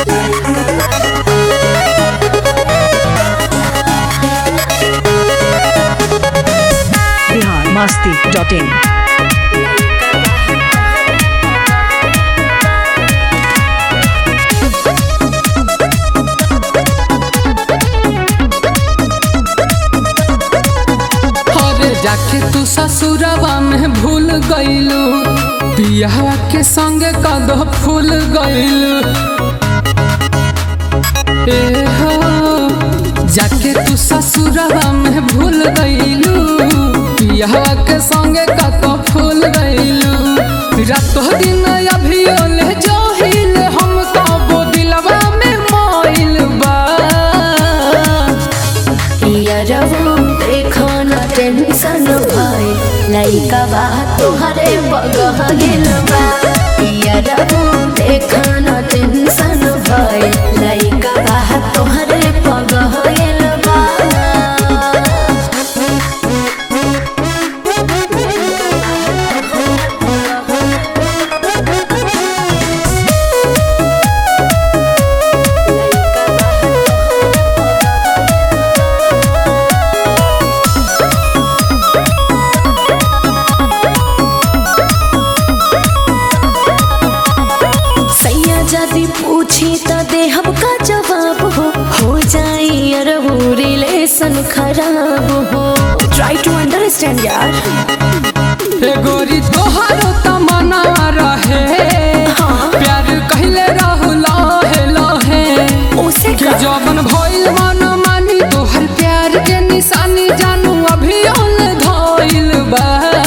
Bihar Masti dot in अरे जाके तू ससुरवा में भूल गईलू बियाह के संगे कद फूल गईलू ए हो जाके तू ससुरवा में भूल गईलू बियाह के संगे कद फूल गईलू रातो दिन अभी ले जोहिल हम कबो दिलवा में मोइल बा पियरवो देखो न टेंशन भाई लइका बा तुहरे बगह गेल बा पियरवो देखो न टेंशन भाई लइका बा तुहरे बगह गेल बा सैया यदि पूछी त देहब का जवाब हो हो जाई अरबू रिलेशन खराब हो ट्राई टू अंडरस्टैंड यार ए गोरी तोहारो तमन्ना रहे हाँ। प्यार कहले रहू लहे लहे उसे कि का जवन भइल मन मानी तोहर प्यार के निशानी जानू अभी ओल धइल बा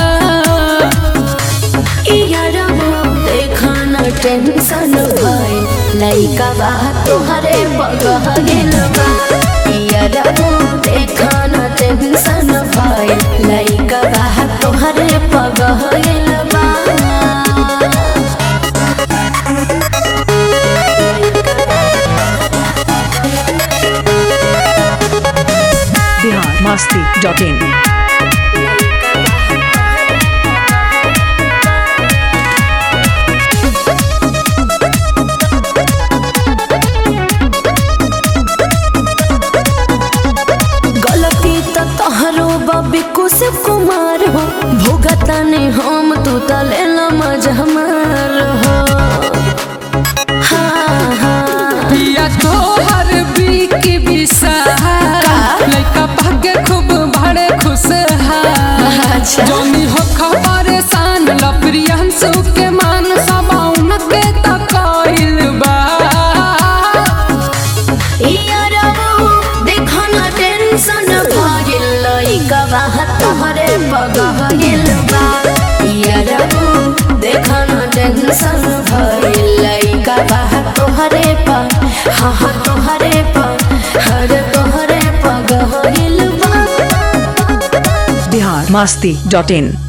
देखा न टेंशन भइल लइका बा तोहरे बगह गेल बा यारबो देखा न टेंशन भइल लइका बा तोहरे बगह गेल बा बिहार मस्ती डॉट इन गलती त तोहरो बबी कुशिव कुमार हो भोगता ने हम तू त लेला मजा हमार हो हाँ हाँ पिया तोहर बीकी बिसार लइका भागे खूब बड़े खुश अच्छा। जोनी हो खबर सान लप्रियंसु के मान सबाउन के तकइल बा यारबो देखो न टेंशन भइल लइका बा तोहरे बगह गेल बा यारबो देखो न टेंशन भइल लइका बा तोहरे पर हाँ हाँ तोहरे पर हर तोहरे पगह गेल बा बिहार मस्ती डॉट इन